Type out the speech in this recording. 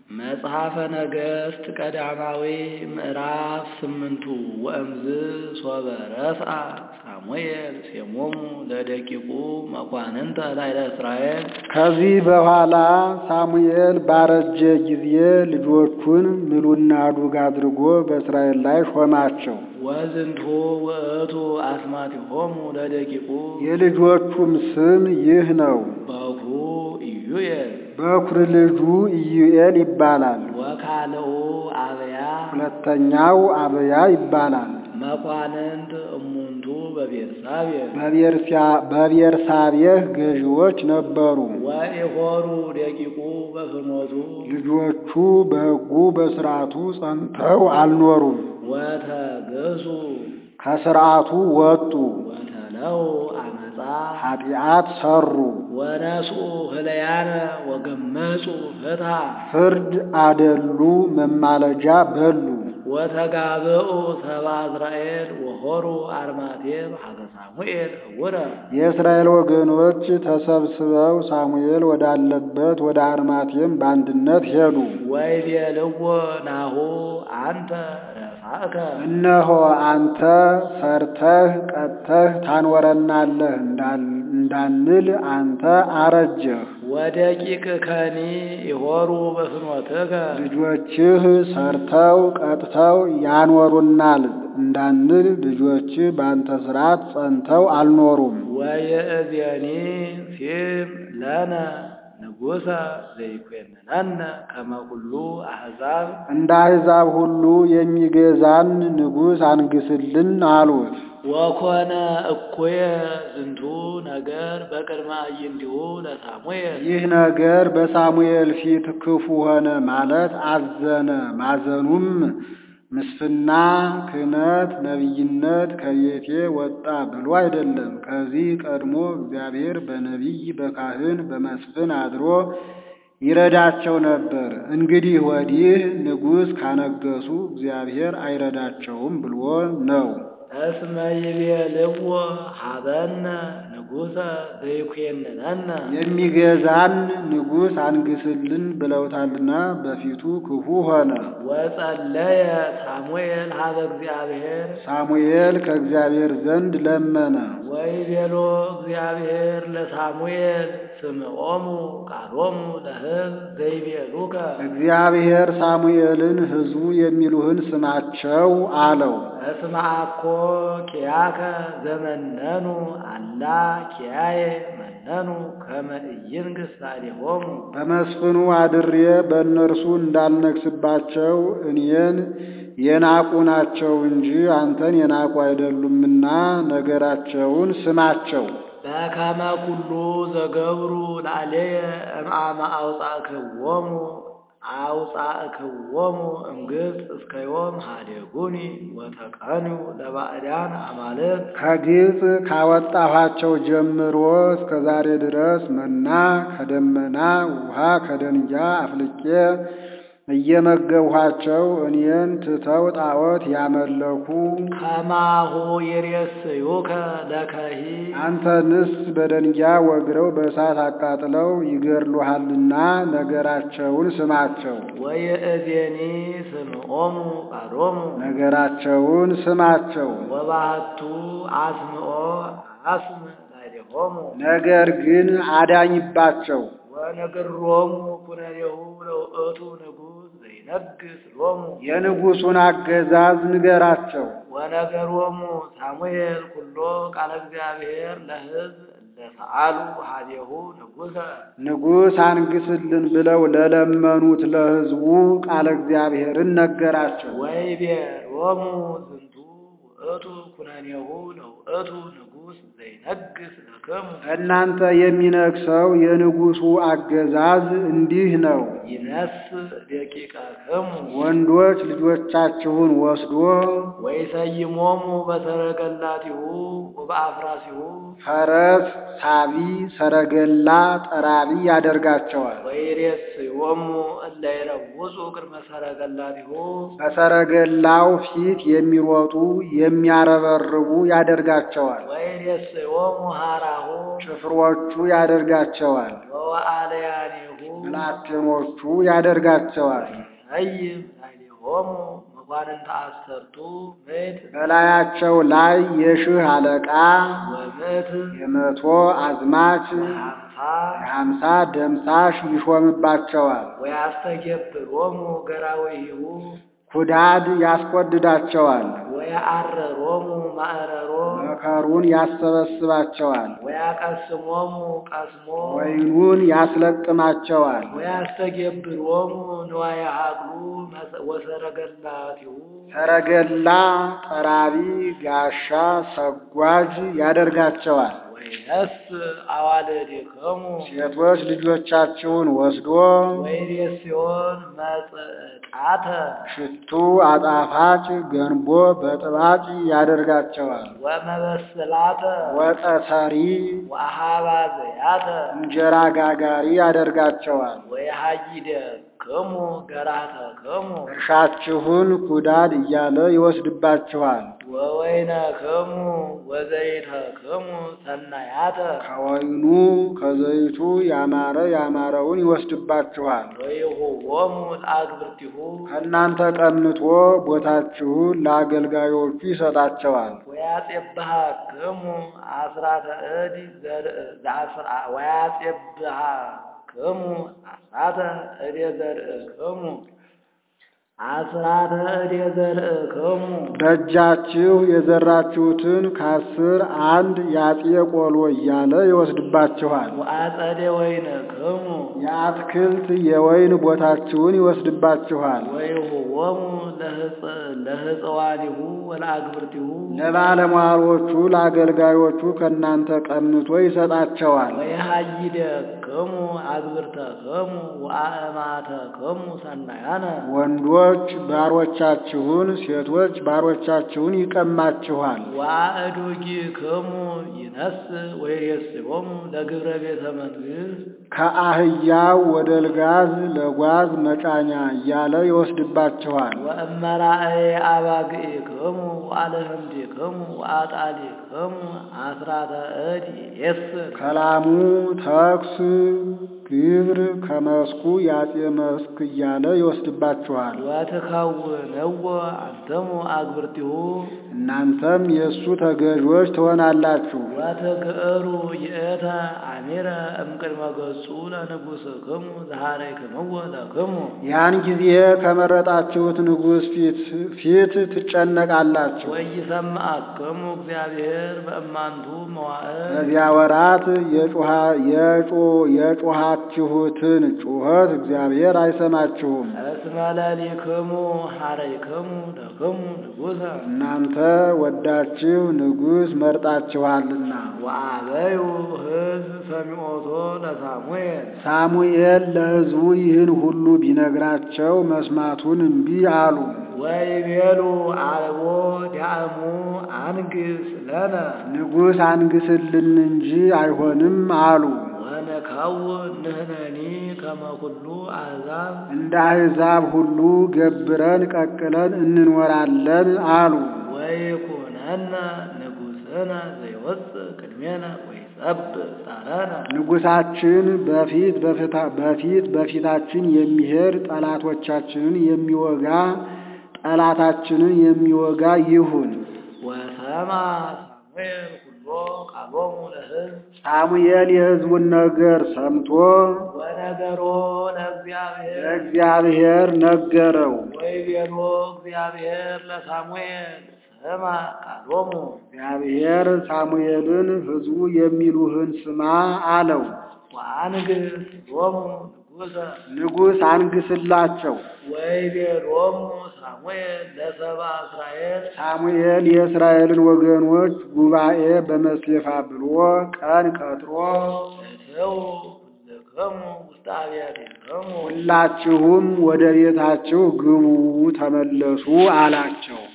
መጽሐፈ ነገሥት ቀዳማዊ ምዕራፍ ስምንቱ ወእምዝ ሶበ ረስአ ሳሙኤል ሴሞሙ ለደቂቁ መኳንንተ ላዕለ እስራኤል። ከዚህ በኋላ ሳሙኤል ባረጀ ጊዜ ልጆቹን ምሉና ዱግ አድርጎ በእስራኤል ላይ ሾማቸው። ወዝንቱ ውእቱ አስማቲሆሙ ለደቂቁ የልጆቹም ስም ይህ ነው። በኩሩ ኢዩኤል በኩር ልጁ ኢዩኤል ይባላል። ወካልኡ አብያ ሁለተኛው አብያ ይባላል። መኳንንት እሙንቱ በቤርሳቤህ በቤርሳቤህ ገዢዎች ነበሩ። ወኢሖሩ ደቂቁ በፍኖቱ ልጆቹ በሕጉ በሥርዓቱ ጸንተው አልኖሩም። ወተገሱ ከሥርዓቱ ወጡ፣ ወተለው አመፃ ኃጢአት ሰሩ፣ ወነስኡ ህለያነ ወገመጹ ፍትሐ ፍርድ አደሉ፣ መማለጃ በሉ። ወተጋብኡ ሰባ እስራኤል ወሖሩ አርማቴም ሀገ ሳሙኤል ህውረ የእስራኤል ወገኖች ተሰብስበው ሳሙኤል ወዳለበት ወደ አርማቴም በአንድነት ሄዱ። ወይቤልዎ ናሁ አንተ ረሳእከ እነሆ አንተ ሰርተህ ቀጥተህ ታኖረናለህ እንዳንል አንተ አረጀህ። ወደቂቅ ከኒ ይሖሩ በፍኖትከ ልጆችህ ሰርተው ቀጥተው ያኖሩናል እንዳንል ልጆችህ በአንተ ሥርዓት ጸንተው አልኖሩም። ወይእዜኒ ሲም ለነ ንጉሠ ዘይኮንነነ ከመ ኩሉ አሕዛብ እንደ አሕዛብ ሁሉ የሚገዛን ንጉሥ አንግስልን አሉት። ወኮነ እኩየ ዝንቱ ነገር በቅድመ አዕይንቲሁ ለሳሙኤል ይህ ነገር በሳሙኤል ፊት ክፉ ሆነ ማለት አዘነ። ማዘኑም ምስፍና፣ ክህነት፣ ነቢይነት ከቤቴ ወጣ ብሎ አይደለም። ከዚህ ቀድሞ እግዚአብሔር በነቢይ በካህን በመስፍን አድሮ ይረዳቸው ነበር። እንግዲህ ወዲህ ንጉሥ ካነገሱ እግዚአብሔር አይረዳቸውም ብሎ ነው። እስመ ይቤልዎ ሀበነ ንጉሠ ዘይኮንነነ የሚገዛን ንጉሥ አንግስልን ብለውታልና በፊቱ ክፉ ሆነ። ወጸለየ ሳሙኤል ሀበ እግዚአብሔር ሳሙኤል ከእግዚአብሔር ዘንድ ለመነ። ወይቤሎ እግዚአብሔር ለሳሙኤል ስምዖሙ ቃሎሙ ለሕዝብ ዘይቤሉከ እግዚአብሔር ሳሙኤልን ሕዝቡ የሚሉህን ስማቸው አለው። እስመ አኮ ኪያከ ዘመነኑ አላ ኪያየ መነኑ ከመ ኢይንግሥ ላዕሌሆሙ በመስፍኑ አድሬ በእነርሱ እንዳልነግስባቸው እኔን የናቁ ናቸው እንጂ አንተን የናቁ አይደሉምና ነገራቸውን ስማቸው። በከመ ኩሉ ዘገብሩ ላዕሌየ እምአመ አውጻእክዎሙ አውጻእክዎሙ እምግብፅ እስከ ዮም ሀዴጉኒ ወተቀንዩ ለባዕዳን አማልክት ከግብፅ ካወጣኋቸው ጀምሮ እስከ ዛሬ ድረስ መና ከደመና ውሃ ከደንጊያ አፍልቄ እየመገብኋቸው እኔን ትተው ጣዖት ያመለኩ ከማሁ ይሬስዩከ ለከሂ አንተንስ በደንጊያ ወግረው በእሳት አቃጥለው ይገድሉሃልና ነገራቸውን ስማቸው። ወይእዜኒ ስምዖሙ ቃሎሙ ነገራቸውን ስማቸው። ወባህቱ አስምዖ አስም ላዕሌሆሙ ነገር ግን አዳኝባቸው። ወነግሮሙ ኩነኔሁ ለውእቱ ንጉሥ ዘይነግስ ሎሙ የንጉሡን አገዛዝ ንገራቸው። ወነገሮሙ ሳሙኤል ኩሎ ቃለ እግዚአብሔር ለሕዝብ ለሰአሉ ሀዴሁ ንጉሠ ንጉሥ አንግስልን ብለው ለለመኑት ለሕዝቡ ቃለ እግዚአብሔርን ነገራቸው። ወይቤሎሙ ዝንቱ ውእቱ ኩነኔሁ ለውእቱ ንጉሥ ዘይነግስ ለክሙ እናንተ የሚነግሰው የንጉሡ አገዛዝ እንዲህ ነው። ይነስ ደቂቀክሙ ወንዶች ልጆቻችሁን ወስዶ ወይሰይሞሙ በሰረገላቲሁ ወበአፍራሲሁ ፈረስ ሳቢ፣ ሰረገላ ጠራቢ ያደርጋቸዋል። ወይሬስዮሙ እለ ይረውጹ ቅድመ ሰረገላቲሁ በሰረገላው ፊት የሚሮጡ የሚያረበርቡ ያደርጋቸዋል። ወይሬስዮሙ ሀራሁ ጭፍሮቹ ያደርጋቸዋል። ወወአለያኒሁ ብላቴኖቹ ያደርጋቸዋል። ሰይም ላዕሌሆሙ መኳንንተ አሰርቱ ምዕት በላያቸው ላይ የሺህ አለቃ ወምዕት የመቶ አዝማች ወሀምሳ የሀምሳ ደምሳሽ ይሾምባቸዋል። ወያስተገብሮሙ ገራዊሁ ኩዳድ ያስቆድዳቸዋል። ወየዐረሮሙ ማዕረሮ መከሩን ያሰበስባቸዋል። ወያቀስሞሙ ቀስሞ ወይኑን ያስለቅማቸዋል። ወያስተገብሮሙ ንዋየ ሀቅሉ መሰ- ወሰረገላቲሁ ሰረገላ፣ ጠራቢ፣ ጋሻ፣ ሰጓዥ ያደርጋቸዋል። ወይነስ አዋልድክሙ ሴቶች ልጆቻችሁን ወስዶ ወይሬስዮን መጽጣተ ሽቱ አጣፋጭ ገንቦ በጥባጭ ያደርጋቸዋል። ወመበስላተ ወጠሰሪ ወአሃባ ዘያተ እንጀራ ጋጋሪ ያደርጋቸዋል። ወየሃይደክሙ ገራተክሙ እርሻችሁን ኩዳድ እያለ ይወስድባችኋል። ወወይነክሙ ወዘይተክሙ ሰናያተ ከወይኑ ከዘይቱ ያማረ ያማረውን ይወስድባችኋል። ወይሁቦሙ ለአግብርቲሁ ከእናንተ ቀምቶ ቦታችሁን ለአገልጋዮቹ ይሰጣቸዋል። ወያጼብሃክሙ አስራተ እድ ዘርእ ዘአስራ- ወያጼብሃክሙ አስራተ እድ ዘርእክሙ አስራተ እድ ዘርእክሙ በእጃችሁ የዘራችሁትን ከአስር አንድ ያጤ ቆሎ እያለ ይወስድባችኋል። ወአጸደ ወይነክሙ የአትክልት የወይን ቦታችሁን ይወስድባችኋል። ወይሁቦሙ ለህጽ- ለህጽዋኒሁ ወለአግብርቲሁ ለባለሟሎቹ ለአገልጋዮቹ ከእናንተ ቀምቶ ይሰጣቸዋል። ወየሃይደክሙ አግብርተክሙ ወአእማተክሙ ሰናያነ ወንዶች ባሮቻችሁን፣ ሴቶች ባሮቻችሁን ይቀማችኋል። ወአእዱጊክሙ ይነስ ወይሬስዮሙ ለግብረ ቤተ መንግሥት ከአህያው ወደ ልጋዝ ለጓዝ መጫኛ እያለ ይወስድባችኋል። ወእመራእየ አባግዒክሙ ወአልህምቲክሙ ወአጣሊክሙ አስራተ እድ የስር ከላሙ ተኩስ ግብር ከመስኩ ያጤ መስክ እያለ ይወስድባችኋል። ወትከውንዎ አንትሙ አግብርቲሁ እናንተም የእሱ ተገዦች ትሆናላችሁ። ወትግዕሩ ይእተ አሚረ እምቅድመ ገጹ ለንጉሥክሙ ዘሃረይክምዎ ለክሙ ያን ጊዜ ከመረጣችሁት ንጉሥ ፊት ፊት ትጨነቃላችሁ። ወይሰምዐክሙ እግዚአብሔር በእማንቱ መዋዕል በዚያ ወራት የጮኻ- የጮ- የጮኻችሁትን ጩኸት እግዚአብሔር አይሰማችሁም። እስመ ለሊክሙ ሀረይክሙ ለክሙ ንጉሠ እናንተ ወዳችሁ ንጉሥ መርጣችኋልና። ወአበዩ ሕዝብ ሰሚዖቶ ለሳሙኤል ሳሙኤል ለሕዝቡ ይህን ሁሉ ቢነግራቸው መስማቱን እምቢ አሉ። ወይቤሉ አልቦ ዳእሙ አንግስ ለነ ንጉሥ አንግስልን እንጂ አይሆንም አሉ። ወነከውን ንሕነኒ ከመ ኩሉ አሕዛብ እንደ አሕዛብ ሁሉ ገብረን ቀቅለን እንኖራለን አሉ። ወይኩነነ ንጉሥነ ዘይወፅእ ቅድሜነ ወይጸብእ ጻረነ ንጉሣችን በፊት በፊታ- በፊት በፊታችን የሚሄድ ጠላቶቻችንን የሚወጋ ጠላታችንን የሚወጋ ይሁን። ወሰማ ሳሙኤል ኩሎ ቃሎሙ ለሕዝብ ሳሙኤል የሕዝቡን ነገር ሰምቶ ወነገሮ ለእግዚአብሔር ለእግዚአብሔር ነገረው። ወይቤሎ እግዚአብሔር ለሳሙኤል ስማ ቃሎሙ እግዚአብሔር ሳሙኤልን ሕዝቡ የሚሉህን ስማ አለው። ወአንግስ ሎሙ ንጉሠ ንጉሥ አንግስላቸው። ወይቤሎሙ ሳሙኤል ለሰብአ እስራኤል ሳሙኤል የእስራኤልን ወገኖች ጉባኤ በመሴፋ ብሎ ቀን ቀጥሮ እትው ኩልክሙ ውስተ አብያቲክሙ ሁላችሁም ወደ ቤታችሁ ግቡ ተመለሱ አላቸው።